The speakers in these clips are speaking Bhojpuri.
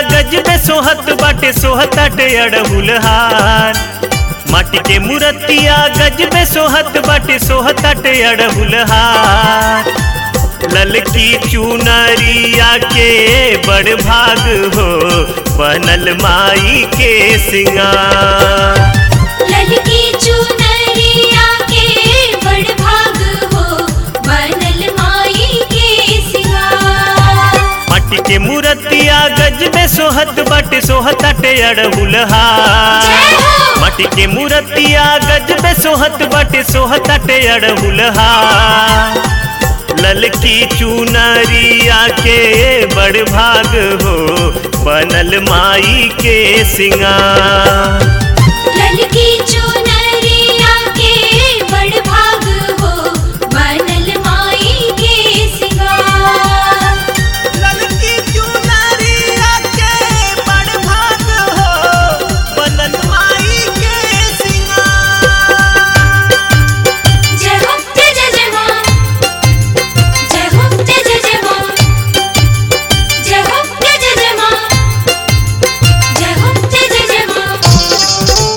गजबे सोहत बाटे सोहताटे अड़हुल हार माटी के मूर्तिया गजबे सोहत बाटे सोहताटे अड़हुल हार ललकी चुनरिया के बड़ भाग हो बनल माई के सिंगार ललकी चुनरिया के बड़ भाग हो बनल माई के सिंगार माटी के मूर्तिया गजबे सोहत बाटे सोहताटे अड़हुल हार जय हो माटी के मूर्तिया गजबे सोहत बाटे सोहताटे अड़हुल हार ललकी चुनरिया के बड़ भाग हो बनल माई के सिंगार ललकी चुनरिया के बड़ भाग हो बनल माई के सिंगार ललकी चुनरिया के बड़ भाग हो बनल माई के सिंगार जय हो जय जय जय मां जय हो जय जय जय मां जय हो जय जय जय मां जय हो जय जय जय मां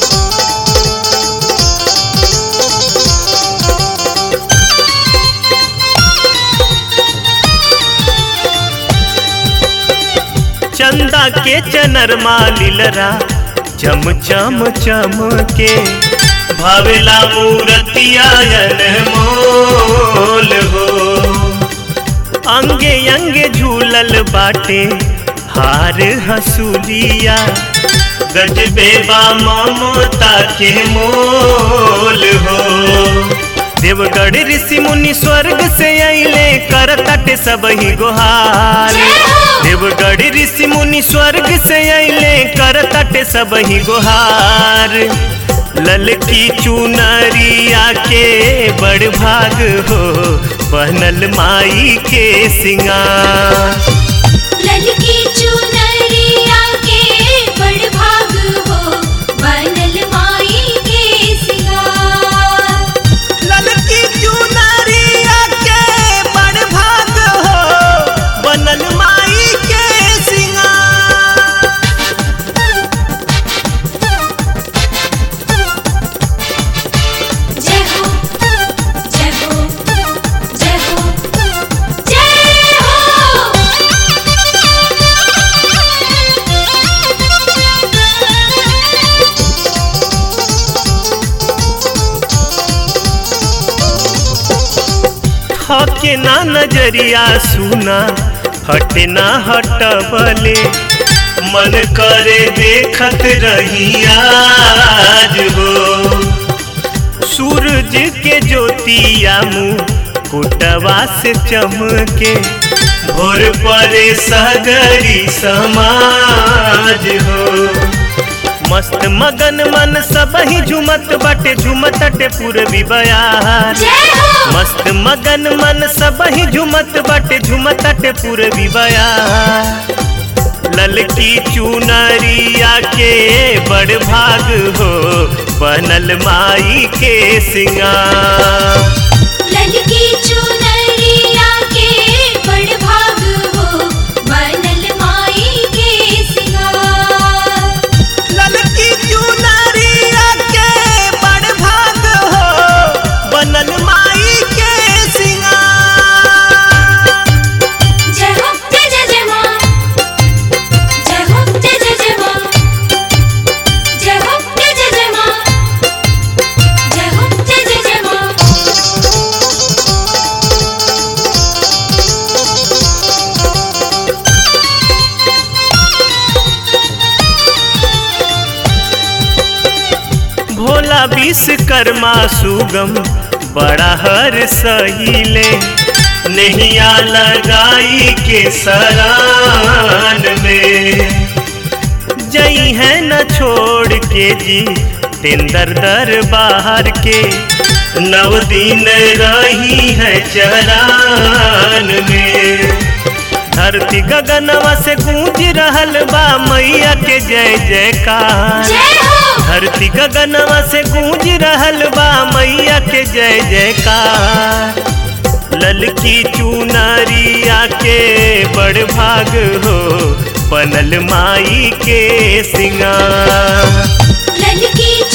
चंदा के चनरमा लीलरा चम चम चम के भावेला मूरतिया मोल हो अंगे अंगे झूलल बाटे हार हसूलिया गजबे बा ममता के मोल हो देवगढ़ ऋषि मुनि स्वर्ग से अइले करतट सब ही गुहार जय हो देवगढ़ ऋषि मुनि स्वर्ग से अइले करतट सब ही गुहार ललकी चुनरिया के बड़ भाग हो बनल माई के सिंगार ललकी चुनरिया के बड़ भाग हो बनल माई के सिंगार ललकी चुनरिया के बड़ भाग हो बनल माई के सिंगार जय हो जय हो जय हो जय हके ना नजरिया सुना हटे ना हटबले मन करे देखत रही आज हो सूरज के ज्योतिया मुँह कुटवा से चमके भोर परे सगरी समाज हो मस्त मगन मन सब ही झुमत बटे झुमत टे पूर्वी बयार जय हो मस्त मगन मन सब ही झुमत बटे झुमत टे पूर्वी बयार ललकी चुनरिया के बड़ भाग हो बनल माई के सिंगार ललकी चुनरिया के बड़ भाग हो बनल माई के सिंगार ललकी चुनरिया के बड़ भाग हो बनल माई के सिंगार जय हो जय जय जय मां जय हो जय जय जय मां जय हो जय जय जय मां जय हो जय जय जय मां भोला विश्वकर्मा सुगम बड़ा हर सहीले नैया लगाई के सरान में जई है न छोड़ के जी तेंदर दर बाहर के नव दिन रही है चरान में धरती गगनवा से गूंज रहल बा मैया के जय जयकार जय हो धरती गगनवा से गूंज रहल बा मैया के जय जयकार ललकी चुनरिया के बड़ भाग हो बनल माई के सिंगार ललकी